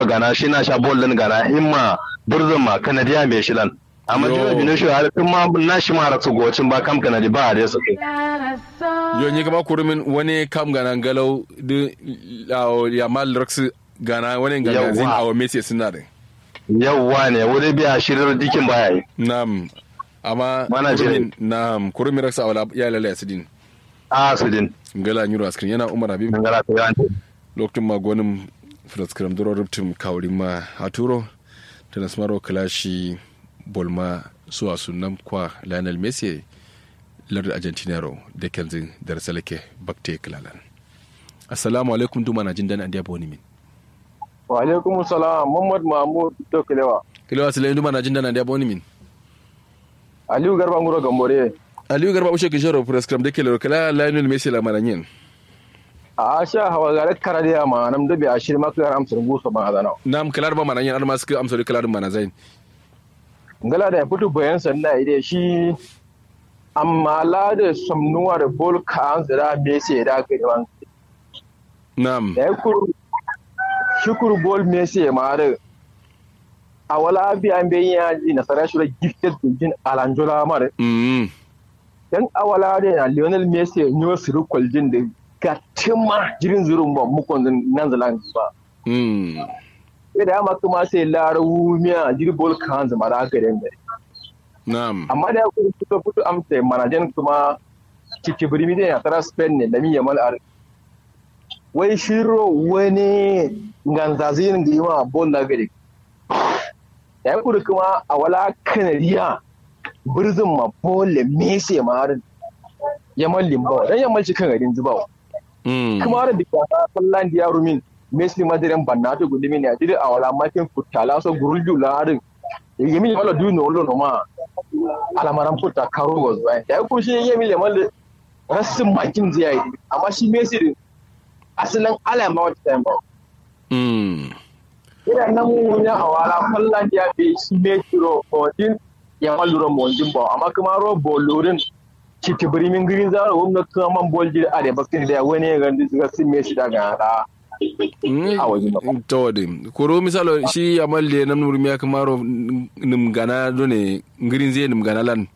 gana shi na sha bol din gana himma burzun ma kanadiya mai shilan amma Yo. jira binu shi har tun ma na shi ma raksu gocin ba kam kanadi ba da su kai yo ni kama kurumin wani kam gana galau de ya mal raksu gana wani gana zin Yawwa. awa mesi suna da yawwa ne wuri biya shirin dikin baya yi nam amma Mana je. kurumin nam kurumin raksu awala ya lalaya sidin a su din gala nyuro askrin yana umar habib dangara ta yawan lokacin magonin fraskram duro rubtum kawrin ma haturo transmaro kalashi bolma suwa sunan kwa lionel messi lardin argentinaro da kenzin da rasalake bakte kilalan assalamu alaikum duma na jin dan an diabo ni min wa alaikum salam muhammad mahmud to kilewa kilawa salai duma na jin dan an diabo ni min aliyu garba nguro gambore aliyu garba ushe kishoro fraskram da kelero kala lionel messi la maranyen a sha hawa gare karadiya ma nam dabi a shirma klar amsar guso ba azana nam kalar ba maranyen ar masu amsori kalar mana zain ngala da ya fito bayan sanda ide shi amma la da samnuwa da bol ka an zira mesi da ka yi wan nam da ya kuru shukuru bol mesi ma da a wala bi an bayin ya ji nasara shi da gifted jin alanjola ma da mm dan awala da na Lionel Messi ne su rukul jin da gatima jirin zurun ba mukon nan zalan ba mm sai da ma kuma sai larawu miya jiri bol kan zama da aka da nam amma da ya kuma fito fito amsa manajan kuma kike birimi da ya tara Spain ne da miya mal ar wai shiro wani ganzazin da yawa bol da gari da ya kuma kuma a wala kanariya birzin ma bol Messi ma har ya mallin ba dan ya malci kan garin zubawa mm kuma da bika sallan diya rumin mesli madiren banna to gudumi ne adiri awala makin futala so gurulju larin yemi wala du no lo no ma ala maram futa karo goz ba ya ku shi yemi le mal rasin makin zai yi amma shi mesli din asalin ala ma wata time ba mm ina nan mun ya awala sallan diya be shi mesli ro ko din ya maluro mo din ba amma kuma ro bolorin ciki birimin girin zara wanda kuma man bol jiri a da bakin da wani ya gandi suka sin mesli daga da a waje ba. tawade koro misalo shi amalle nam nur miya kamaro nim gana done ngirin zai nim gana lan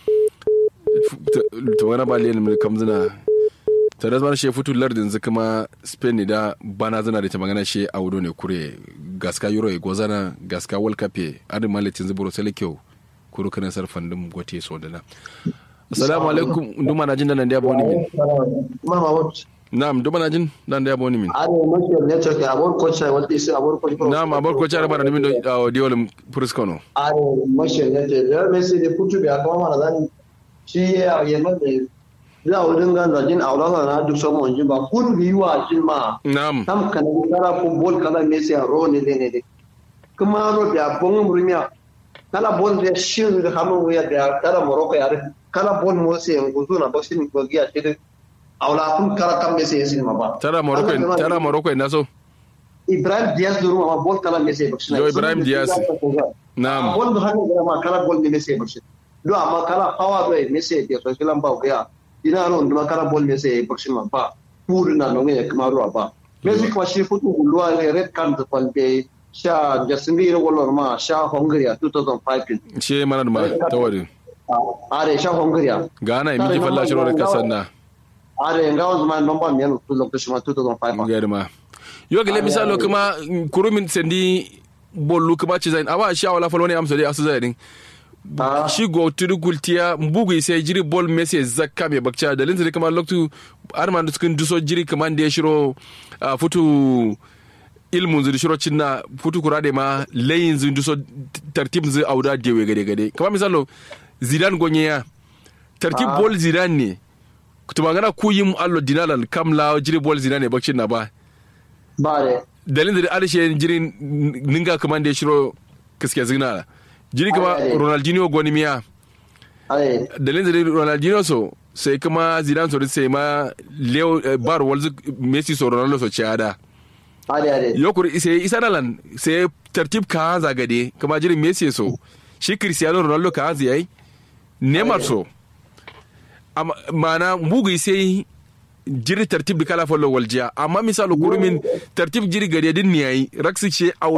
to wana ba le nim kamzina ta da shi futu lardin zu kuma spain ne da bana zana da ta magana shi a wudo ne kure gaska euro e gozana gaska world cup e adin malitin zuburo sele kyau kuro kana sarfan dum gote so da na assalamu alaikum duma na jin da nan da yabo ni min Mama what? na'am duma na jin dan da yabo ni min Are much network abor coach what is abor coach. na'am abar ko cara bana nimin do diolum puriskono Are much network. Ya Messi de putu bi akama mana dan shi ya yamma da za a wurin gan zajin aulaka na duk sama wanjin ba kun bi wa jin ma na'am tam kana kala football kala Messi a ro ne ne ne kuma ro bi abon murmiya kala bol da shi da hamu ya da kala Morocco ya kala bol mo se nguzu na boxing ko giya shi aula kun kala kam Messi yasin ma ba tara morocco tara morocco na so Ibrahim Diaz duru ma bol kala Messi boxing Yo, Ibrahim Diaz. Naam. bol do hanno ma kala bol ni Messi boxing do amma kala power do Messi de so filan ba ga ina ron do kala bol Messi boxing ma ba pur na no ne kuma ruwa ba Messi kuma shi futu gulwa ne red card da kwalbe sha jasindi ro golo ma sha Hungary a 2005 she mana da ma tawari are sha Hungary gana yi miki falla shiro da kasar na are ngawo zuma nomba mi no lokacin ma 2005 ga ma yo gele misalo kuma kurumin sendi bollu kuma ci zain awa sha wala falwani amsa dai asu zain Ah. shi go tudu kultiya mbugu sai jiri bol messe zakka me bakcha da linta kuma loktu arman da cikin duso jiri kaman da ya shiro ah, futu ilmun zu shiro cinna futu kurade ma layin zu duso tartib zu auda dewe gade gade kamar misalo zidan gonye ya tartib bol zidan ne kutuma gana ku yim allo dinalal kam la jiri bol zidan ne bakcin na ba bare dalilin da arshe jirin ninga kaman da ya shiro kiske zina jiri kama Ai, ai. ronaldinho goni miya are dalilin da ronaldinho so sai kuma zidane so sai ma leo eh, bar walzu messi so ronaldo so ciada are are yokur sai isa nalan sai tartib ka hanza gade kama jirin messi so shi cristiano ronaldo ka hanza yayi neymar so amma mana mugu sai jiri tartib da kala follow waljiya amma misalo kurumin tartib jiri gade din ne yayi raksi ce a